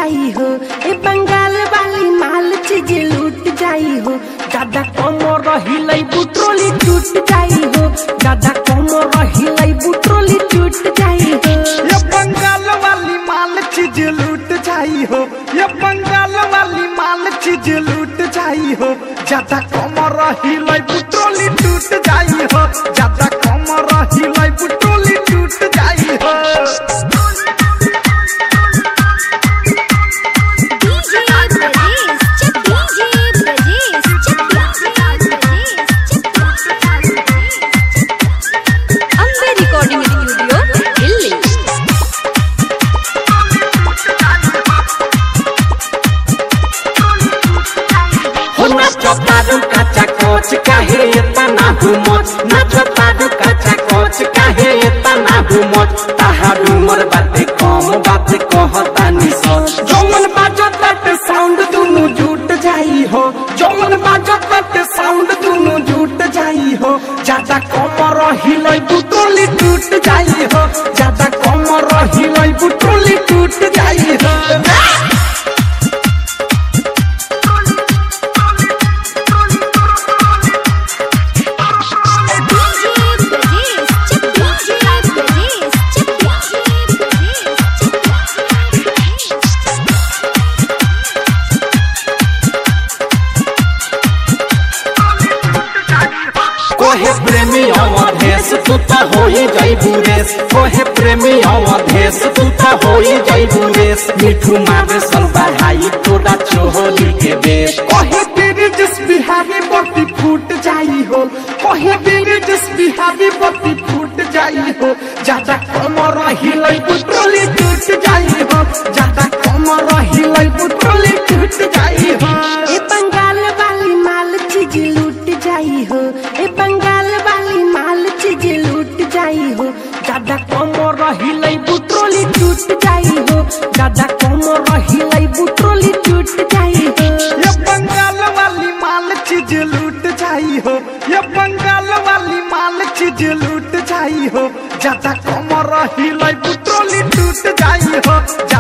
जाई हो ए बंगाल वाली माल चीज लूट जाई हो ज्यादा कम रही बुट्रोली टूट जाई हो ज्यादा कम रही बुट्रोली टूट जाई हो ये बंगाल वाली माल चीज लूट जाई हो ये बंगाल वाली माल चीज लूट जाई हो ज्यादा कम रही बुट्रोली टूट जाई हो ज्यादा कम रही बुट्रोली टूट जाई हो DJ Brajesh, check DJ Brajesh, check DJ Brajesh, check Ambe Recording Studio, Delhi. हो नाचो तारू काचा कोच काहे इतना घुमोच नाचो तारू काचा कोच काहे इतना घुमोच ताहार उमर बाते कम बाते कहता नि सोच जौन बाजो तट साउंड दुनु झूठ जाई हो जौन बाजो तट साउंड दुनु झूठ जाई हो ज्यादा कम रही बुट्रोली टूट जाई हो ज्यादा कम रही बुट्रोली टूट जाई हो DJ Brajesh, check DJ Brajesh, check DJ Brajesh, check कोहे प्रेमी अवधेश तू तो होई जाई बुरेश कोहे प्रेमी अवधेश तू तो होई जाई बुरेश मिठू मारे सन बढ़ाई तोरा चोहली के बेश कहे तेरे जिस बिहारी बत्ती फूट जाई हो कहे तेरे जिस बिहारी बत्ती फूट जाई हो ज्यादा कम रही बुट्रोली टूट जाई हो ज्यादा कम रही बुट्रोली टूट जाई हो ए बंगाल वाली माल चीज लूट जाई हो ए बंगाल वाली माल चीज लूट जाई हो ज्यादा कम रही बुट्रोली टूट जाई हो ज्यादा कम रही बुट्रोली टूट जाई हो ये बंगाल वाली माल चीज लूट जाई हो ये बंगाल वाली माल चीज लूट जाई हो ज्यादा कम रही बुट्रोली टूट जाई हो